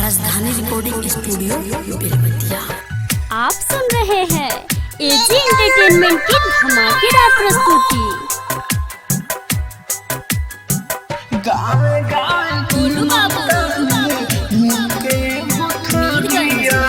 राजधानी recording studio Belbatiya आप सुन रहे हैं एजी एंटरटेनमेंट की धमाकेदार प्रस्तुति गावे गावे गोलू बाबू गोलू बाबू मिलके गुठलिया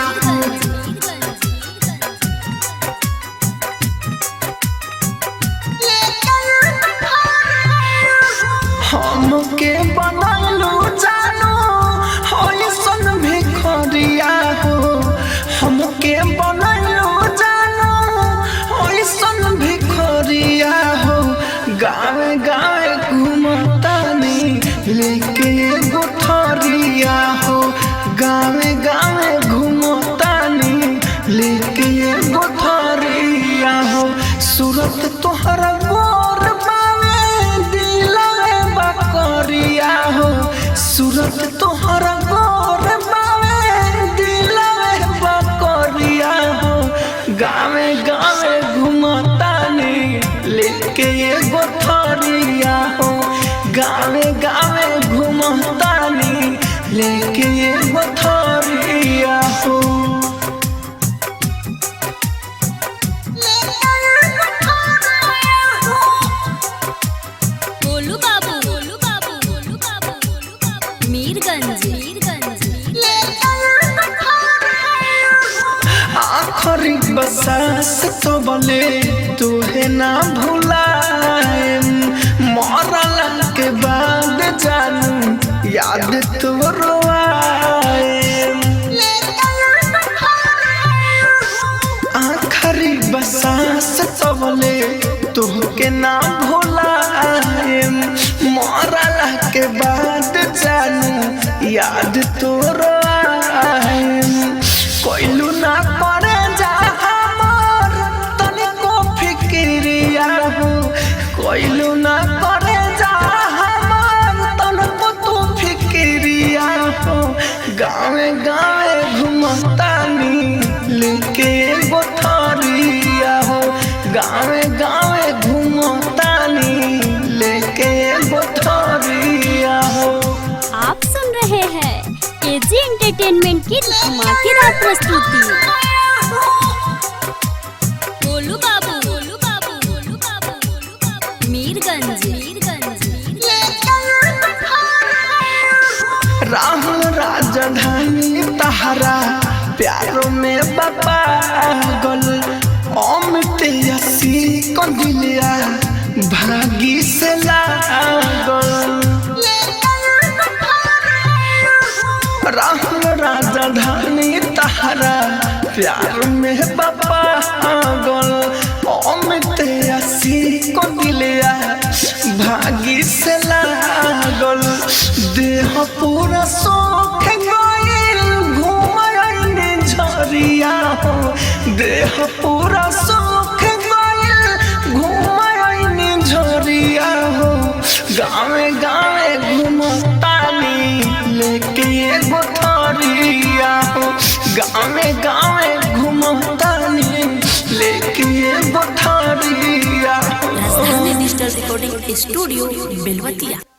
हमके बनलू जानो होइसन भिखरिया हो हमके बनलू जानो होइसन भिखरिया हो गावे गावे घूमतानी लेके गुठरिया हो गावे गावे घूमतानी लेके गुठरिया हो सूरत तोहरा गोर बावे दिलवे बकरिया हो सूरत तोहरा गोर बावे दिलवे बकरिया हो गावे गावे घुमतानी लेके एगो थरिया हो गावे गावे घुमतानी लेके एगो थरिया हो गोलू बाबू गोलू बाबू गोलू बाबू गोलू बाबू मीरगंज मीरगंज आखरी बसास तो बले तुहे ना भुलाए मरल के बाद जानू याद तो रोआए आखरी बसास तो बले तुहके ना भुलाए मरल के बाद जानू याद तो रोआए कोइलू ना करे जा हमर तनिको फिक्रिया हो कोइलू ना करे जा हमर तनिको तू फिक्रिया हो गावे गावे घुमतानी लेके गोठरिया हो गावे गावे घुमतानी लेके गोठरिया हो आप सुन रहे हैं एजी एंटरटेनमेंट की धमाकेदार प्रस्तुति गोलू बाबू गोलू बाबू गोलू बाबू गोलू बाबू मीरगंज मीरगंज राहुल राजधानी तहरा प्यारो में बपागल अमित यसी कंदिलिया भागी से लागल राहुल राजधानी तहरा प्यार में बपागल अमित यसी कंदिलिया भागी से लागल देह पूरा सोख गइल घुमैने झरिया हो देह पूरा सोख गइल घुमैने झरिया हो गावे गावे घुमतानी लेके एगो थरिया हो गावे गावे घुमतानी लेके एगो थरिया हो राजधानी डिजिटल रिकॉर्डिंग स्टूडियो बेलबतिया